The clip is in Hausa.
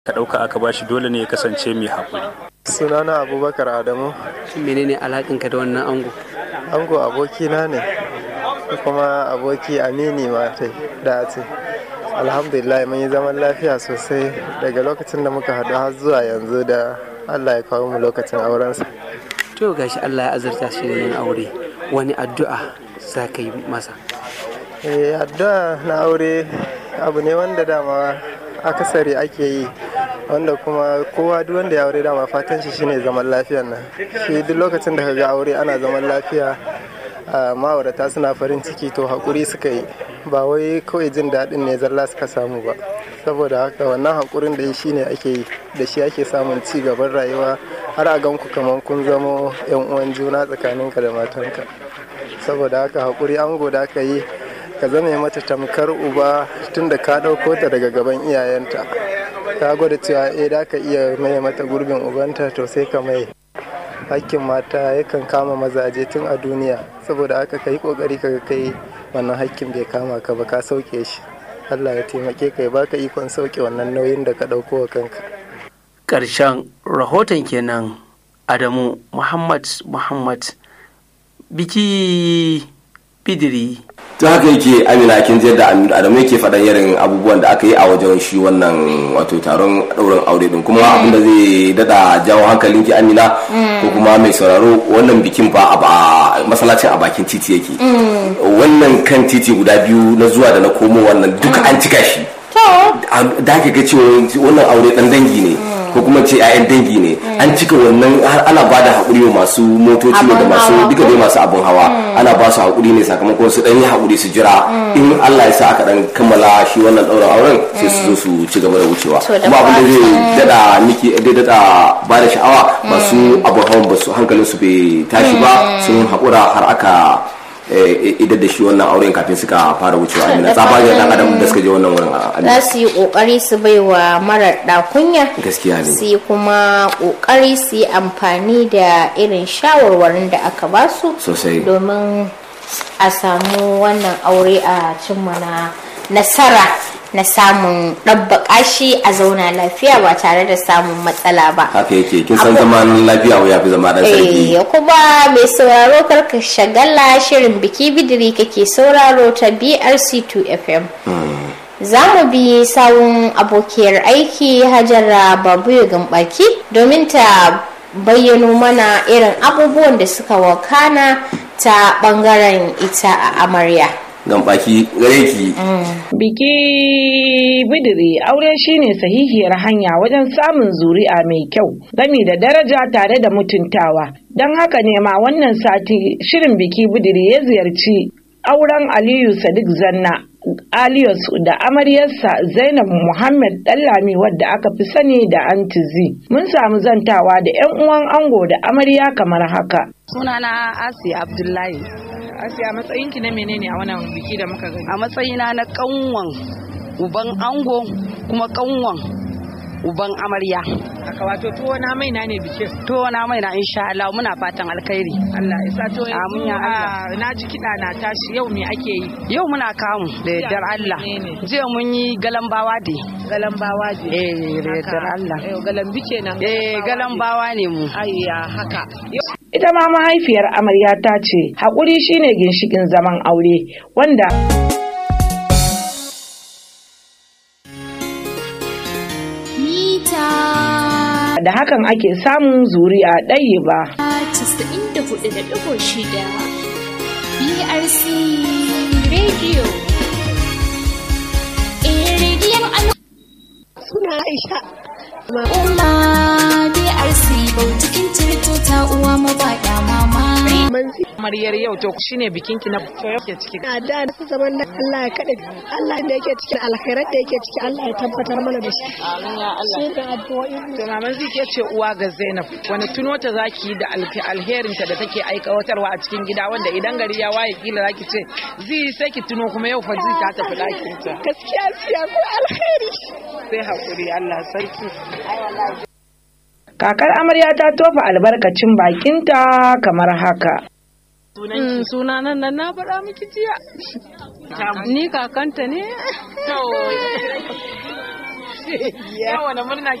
ka ɗauka aka bashi dole ne ya kasance mai haƙuri. sunana abubakar adamu menene alaƙinka da wannan ango ango abokina ne kuma aboki amini ma da ce alhamdulillah mun yi zaman lafiya sosai daga lokacin da muka haɗu har zuwa yanzu da allah ya kawo mu lokacin aurensa to gashi Allah ya azurta shi da yin aure wani addu'a za ka yi masa eh addu'a na aure abu ne wanda dama akasari ake yi wanda kuma kowa duk wanda ya aure dama fatan shi shine zaman lafiyan nan shi duk lokacin da ka ga aure ana zaman lafiya ma'aurata suna farin ciki to haƙuri suka yi ba wai kawai jin daɗin ne zalla suka samu ba saboda haka wannan haƙurin da shi ne ake yi da shi ake samun ci gaban rayuwa har a ganku kamar kun zamo yan uwan juna tsakaninka da matanka saboda haka haƙuri ango da aka yi ka zame mata tamkar uba tun da ka ɗauko ta daga gaban iyayenta ka gwada cewa eh da ka iya mai mata gurbin ubanta to sai ka mai hakkin mata yakan kama mazaje tun a duniya saboda haka ka yi kokari ka kai wannan hakkin bai kama ka ba ka sauke shi allah ya taimake ka ya baka ikon sauke wannan nauyin da ka ɗauko wa kanka ƙarshen rahoton kenan adamu muhammad muhammad biki bidiri to haka yake amina kin je da adamu yake faɗan irin abubuwan da aka yi a wajen shi wannan wato taron ɗaurin aure din kuma abinda zai dada jawo hankalin ki amina ko kuma mai sauraro wannan bikin fa a masallacin a bakin titi yake wannan kan titi guda biyu na zuwa da na komo wannan duka an cika shi da ake ga cewa wannan aure dan dangi ne ko kuma ce 'ya'yan dangi ne an cika wannan har ana ba da haƙuri wa masu motoci da masu duka dai masu abin hawa ana ba su haƙuri ne sakamakon su ɗan yi haƙuri su jira in Allah ya sa aka ɗan kammala shi wannan ɗaurin auren sai su zo su ci gaba da wucewa kuma abin da zai dada miki zai dada ba da sha'awa masu abin hawan ba su hankalin su bai tashi ba sun haƙura har aka idan da shi wannan auren kafin suka fara wucewa amina tsabagen dan adam da suka je wannan wurin za su yi kokari su bai wa marar dakunya gaskiya ne su yi kuma kokari su yi amfani da irin shawarwarin da aka ba su sosai domin a samu wannan aure a cimma na nasara na samun ɗabbaƙa shi a zauna lafiya ba tare da samun matsala ba. haka yake kin san zaman lafiya ya fi zama dan sarki Eh kuma mai sauraro karka shagala shirin biki bidiri kake sauraro ta BRC2 FM. Za mu bi sawun abokiyar aiki Hajara Babu Gambaki domin ta bayyano mana irin abubuwan da suka wakana ta bangaren ita a amarya. gambaki gare ki Biki bidiri aure shine sahihiyar hanya wajen samun zuri'a mai kyau gami da daraja tare da mutuntawa. Don haka ne ma wannan sati shirin biki bidiri ya ziyarci auren Aliyu Sadiq Zanna Alius da amaryarsa Zainab Muhammad Dallami wadda aka fi sani da Antizi. Mun samu zantawa da 'yan uwan ango da amarya kamar haka. Sunana Asiya Abdullahi. Asiya matsayinki na menene a wannan biki da muka gani? A matsayina na kanwan uban ango kuma kanwan uban amarya. Aka wato tuwo na mai na ne bikin. To na mai na insha Allah muna fatan alkhairi. Allah ya sa to Amin ya Allah. na ji kiɗa na tashi yau me ake yi? Yau muna kamu da yardar Allah. menene? Jiya mun yi galambawa de. Galambawa je. Eh da yardar Allah. Eh galambi kenan. Eh galambawa ne mu. Ayya haka. Ita ma mahaifiyar amarya ta ce haƙuri shine ginshikin zaman aure wanda mita da hakan ake samun zuri'a ɗaya ba. 94.6 BRC Radio. Eh, rediyon al- Suna Aisha. Umma BRC Bautikin Tirto ta uwa mabaɗa mama. Manzi Amaryar yau to shine bikinki na ke ciki. na da na zaman nan Allah ya kaɗe Allah da yake cikin alkhairar da yake ciki Allah ya tabbatar mana da shi. Shi da addu'o'in To maman zai ke ce uwa ga Zainab wani tuno ta zaki yi da alfi- alherinta da take aikawatarwa a cikin gida wanda idan gari ya waye kila zaki ce zai sai ki tuno kuma yau fa zai ta tafi ɗakin ta. gaskiya siya ko alkhairi. Sai hakuri Allah sarki. Kakar amarya ta tofa albarkacin bakinta kamar haka. suna nan nan na faɗa miki jiya ni kakanta ne yawa na murna